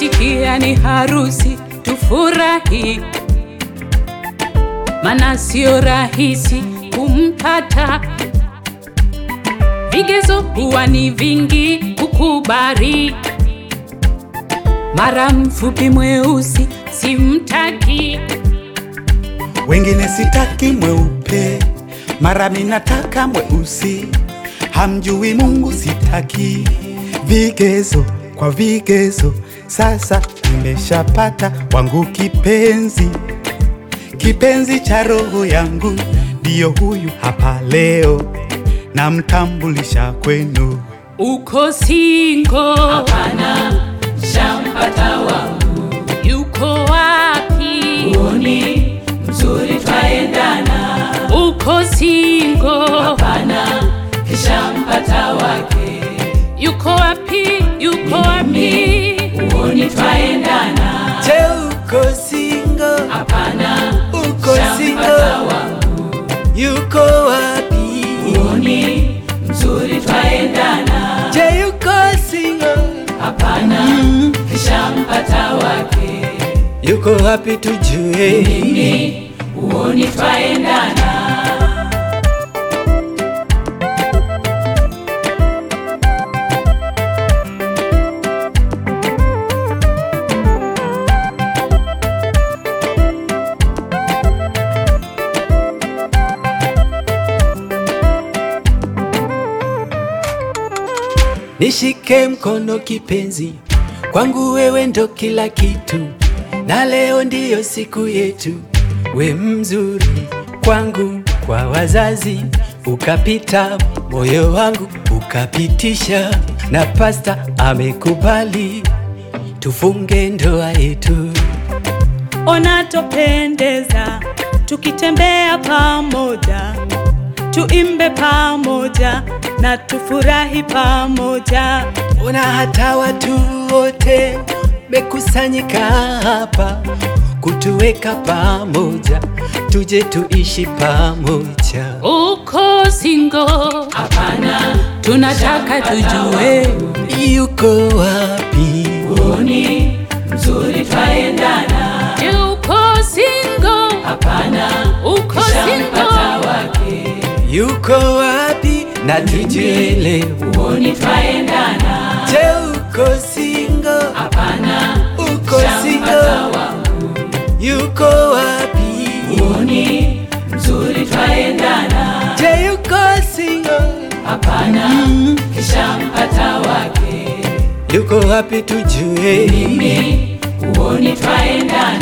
Nikisikia ni harusi tufurahi, mana sio rahisi kumpata. Vigezo huwa ni vingi kukubali, mara mfupi mweusi simtaki. Wengine sitaki mweupe, mara minataka mweusi. Hamjui Mungu sitaki. Vigezo kwa vigezo, sasa nimeshapata wangu kipenzi, kipenzi cha roho yangu, ndiyo huyu hapa leo, namtambulisha kwenu. Uko singo? Hapana, shampata wangu, Yuko wapi? huoni mzuri twaendana. Uko singo? Hapana, kishampata wake, Yuko wapi? Yuko wapi? huoni twaendana. Je, uko single? Hapana, Uko shampata single? wangu, Yuko wapi? huoni mzuri twaendana. Je, yuko single? Hapana, kishampata wake, Yuko wapi tujue? mimi huoni twaendana. Nishike mkono kipenzi, kwangu wewe ndo kila kitu, na leo ndiyo siku yetu. We mzuri kwangu, kwa wazazi ukapita, moyo wangu ukapitisha, na pasta amekubali tufunge ndoa yetu. Ona topendeza tukitembea pamoja, tuimbe pamoja na tufurahi pamoja. Ona hata watu wote mekusanyika hapa kutuweka pamoja, tuje tuishi pamoja. Uko singo? Hapana, Tunataka tujue Yuko wapi? huoni mzuri twaendana. Je, uko singo? Hapana, Uko kishampata singo? wake, Yuko wapi? Na tujue leo. huoni twaendana. Je, uko single? Hapana, Uko shampata single? wangu, Yuko wapi? huoni mzuri twaendana. Je, yuko single? Hapana, kishampata wake, Yuko wapi tujue? mimi huoni twaendana.